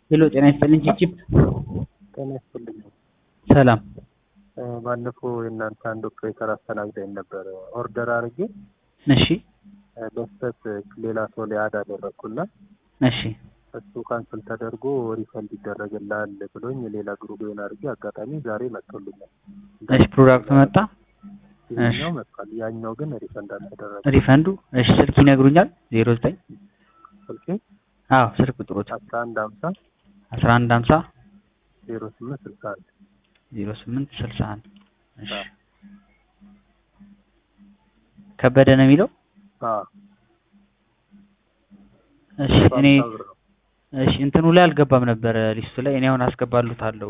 ሄሎ ጤና ይስጥልኝ ቺፕ ጤና ይስጥልኝ። ሰላም ባለፈው የእናንተ አንድ ኦፕሬተር አስተናግዳኝ ነበር። ኦርደር አድርጌ እሺ በስተት ሌላ ሰው ላይ አድ አደረግኩና እሺ እሱ ካንስል ተደርጎ ሪፈንድ ይደረግልሃል ብሎኝ ሌላ ግሩፕ ሆን አድርጌ አጋጣሚ ዛሬ መጥቶልኛል። እሺ ፕሮዳክቱ መጣ ይሄኛው መጥቷል። ያኛው ግን ሪፈንድ አልተደረገ። ሪፈንዱ እሺ ስልክ ይነግሩኛል ዜሮ ዘጠኝ ስልኬ አዎ ስልክ ቁጥሮች አስራ አንድ ሀምሳ አስራ አንድ ሀምሳ ዜሮ ስምንት ስልሳ አንድ ዜሮ ስምንት ስልሳ አንድ እሺ ከበደ ነው የሚለው እሺ እኔ እሺ እንትኑ ላይ አልገባም ነበር ሊስቱ ላይ እኔ አሁን አስገባሉታለሁ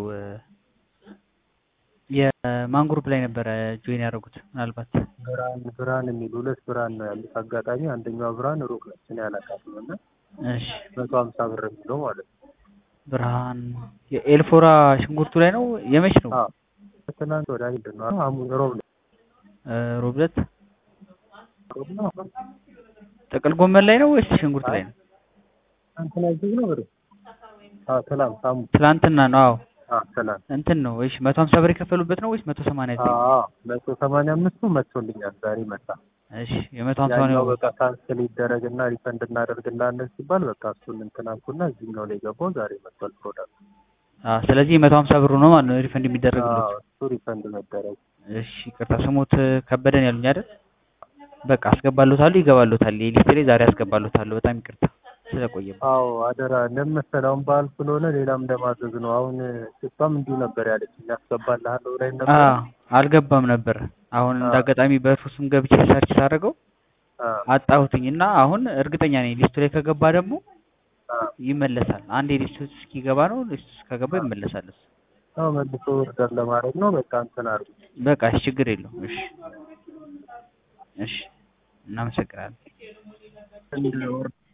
የማን ግሩፕ ላይ ነበረ ጆይን ያደረጉት ምናልባት ብርሃን ብርሃን የሚል ሁለት ብርሃን ነው ያሉት። አጋጣሚ አንደኛው ብርሃን ሩቅ ነች፣ እኔ አላውቃትም እና እሺ መቶ ሀምሳ ብር የሚለው ማለት ነው። ብርሃን የኤልፎራ ሽንኩርቱ ላይ ነው የመች ነው አዎ ትናንት ወደ አይደል ነው ሐሙስ ሮብ ነው ሮብ ዕለት ሮብ ነው ጥቅል ጎመን ላይ ነው ወይስ ሽንኩርት ላይ ነው እንትና እዚህ ነው ብር አዎ ትናንት ሐሙስ ትላንትና ነው አዎ አዎ ትናንት እንትን ነው ወይስ መቶ ሀምሳ ብር የከፈሉበት ነው ወይስ መቶ ሰማንያ ዘጠኝ አዎ መቶ ሰማንያ አምስቱ መጥቶልኛል ዛሬ መጣ። እሺ የመቶ ሀምሳ ያኛው ነው በቃ ካንስል ይደረግና ሪፈንድ እናደርግላለን ሲባል በቃ እሱን እንትን አልኩና እዚህኛው ላይ ገባው ዛሬ መጥቷል ፕሮዳክት። አዎ ስለዚህ የመቶ ሀምሳ ብሩ ነው ማለት ነው ሪፈንድ የሚደረግለት አዎ እሱ ሪፈንድ መደረግ እሺ ይቅርታ ስሞት ከበደን ያሉኝ አይደል በቃ አስገባሉታሉ ይገባሉታል የሊስቴ ላይ ዛሬ አስገባሉታሉ በጣም ይቅርታ ስለቆየበት አዎ አደራ እንደመሰለው አሁን በዓል ስለሆነ ሌላም እንደማዘዝ ነው። አሁን እሷም እንዲሁ ነበር ያለች ያስገባልሃለሁ ብላኝ ነበር። አዎ አልገባም ነበር አሁን እንዳጋጣሚ በእርሱ ስም ገብቼ ሰርች ሳደርገው አዎ አጣሁትኝ እና አሁን እርግጠኛ ነኝ ሊስቱ ላይ ከገባ ደግሞ አዎ ይመለሳል አንዴ ሊስቱ እስኪገባ ነው ሊስቱ ውስጥ ከገባ ይመለሳል እሱ አዎ መልሶ ኦርደር ለማድረግ ነው። በቃ እንትን አድርጉ። በቃ እሺ ችግር የለውም እሺ እሺ እናመሰግናለን